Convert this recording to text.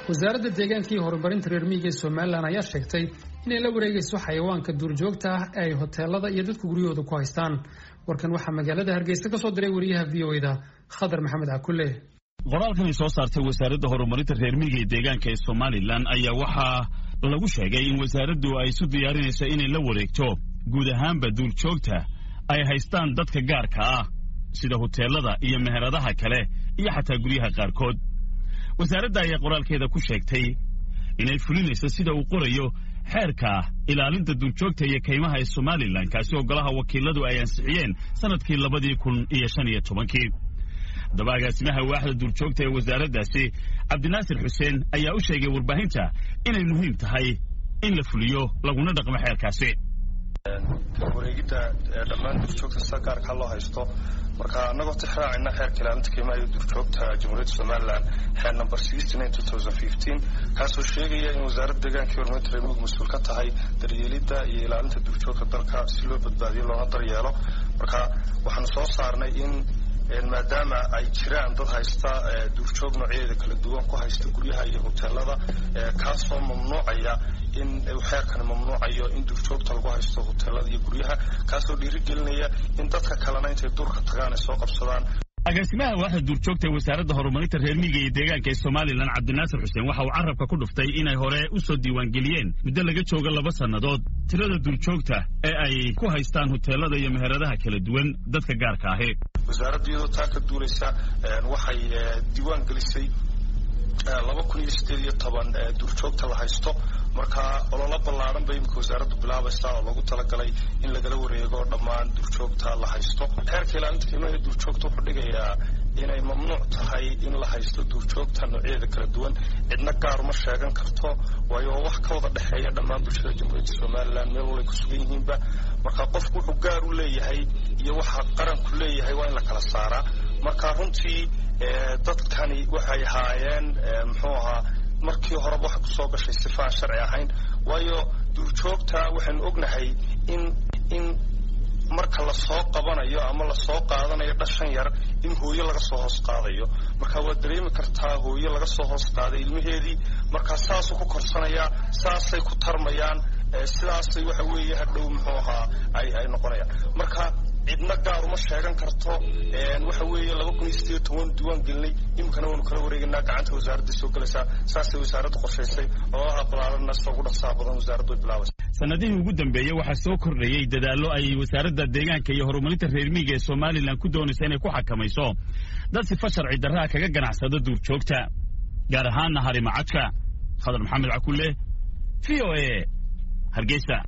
wasaaradda deegaanka iyo horumarinta reer miyiga ee somalilan ayaa sheegtay inay la wareegayso xayawaanka duurjoogta ah ee ay hoteelada iyo dadku guryahooda ku haystaan warkan waxaa magaalada hargeysa ka soo diray wariyaha v o eda khadar maxamed cakule qoraalkan ay soo saartay wasaaradda horumarinta reer miyiga ee deegaanka ee somalilan ayaa waxaa lagu sheegay in wasaaraddu ay isu diyaarinayso inay la wareegto guud ahaanba duurjoogta ay haystaan dadka gaarka ah sida hoteelada iyo meheradaha kale iyo xataa guryaha qaarkood wasaaradda ayaa qoraalkeeda ku sheegtay inay fulinayso sida uu qorayo xeerka ilaalinta duurjoogta iyo kaymaha ee somalilan kaasi oo golaha wakiiladu ay ansixiyeen sannadkii labadii kun iyo shan iyo tobankii haddaba agaasimaha waaxda duurjoogta ee wasaaraddaasi cabdinaasir xuseen ayaa u sheegay warbaahinta inay muhiim tahay in la fuliyo laguna dhaqmo xeerkaasi wareegidda dhammaan duurjoogta sida gaarkaa loo haysto marka annagoo tixraacayna xeerka ilaalinta qiimaha iyo duurjoogta jamhuuriyadda somalilan xeer number kaasoo sheegaya in wasaaradda deegaanka iyo horumarinta reer miyigu mas-uul ka tahay daryeelidda iyo ilaalinta duurjoogta dalka si loo badbaadiyo loona daryeelo marka waxaanu soo saarnay in maadaama ay jiraan dad haysta duurjoog noocyadeeda kala duwan ku haysta guryaha iyo hoteelada kaasoo mamnuucaya in xeerkani mamnuucayo in duurjoogta lagu haysto hoteelada iyo guryaha kaasoo dhiirigelinaya in dadka kalena intay duurka tagaan ay soo qabsadaan agaasimaha waaxda duurjoogta ee wasaaradda horumarinta reer miyiga iyo deegaanka ee somalilan cabdinaasir xuseen waxa uu carabka ku dhuftay inay hore u soo diiwaangeliyeen muddo laga jooga laba sannadood tirada duurjoogta ee ay ku haystaan hoteelada iyo meheradaha kala duwan dadka gaarka ahi wasaaradda iyadoo taa ka duulaysa waxay diiwaan gelisay laba kun iyo sideed iyo toban duurjoogta la haysto marka ololo ballaaran bay imika wasaaraddu bilaabaysa oo lagu talagalay in lagala wareego dhammaan duurjoogta la haysto xeerka ilaalinta qiimaha duurjoogta wuxuu dhigayaa inay mamnuuc tahay in la haysto duurjoogta noocyadeeda kala duwan cidna gaar uma sheegan karto waayo wax ka wada dhexeeya dhammaan bulshada jamhuuriyadda somalilan meel walay ku sugan yihiinba marka qofku wuxuu gaar u leeyahay iyo waxa qaranku leeyahay waa in la kala saaraa marka runtii dadkani waxay ahaayeen muxuu ahaa markii horeba waxa kusoo gashay sifaan sharci ahayn waayo duurjoogta waxaynu ognahay in in marka lasoo qabanayo ama lasoo qaadanayo dhashan yar in hooyo laga soo hoos qaadayo marka waad dareemi kartaa hooyo laga soo hoos qaaday ilmaheedii marka saasuu ku korsanayaa saasay ku tarmayaan sidaasay waxa weeye hadhow muxuu ahaa ay ay noqonayaan marka cidna gaar uma sheegan karto waxa weeye laba kun iyo sideed toban diiwaan gelinay iminkana waanu kala wareegaynaa gacanta wasaaradda soo gelaysaa saasay wasaaraddu qorshaysay ololaha balaaranna sida ugu dhaqsaha badan wasaaraddu way bilaabaysa sanadihii ugu dambeeyey waxaa soo kordhayey dadaallo ay wasaaradda deegaanka iyo horumarinta reer miyiga ee somalilan ku doonaysa inay ku xakamayso dad sifa sharci darraha kaga ganacsada duurjoogta gaar ahaanna harimacadka khadar maxamed cakulle v o a hargeysa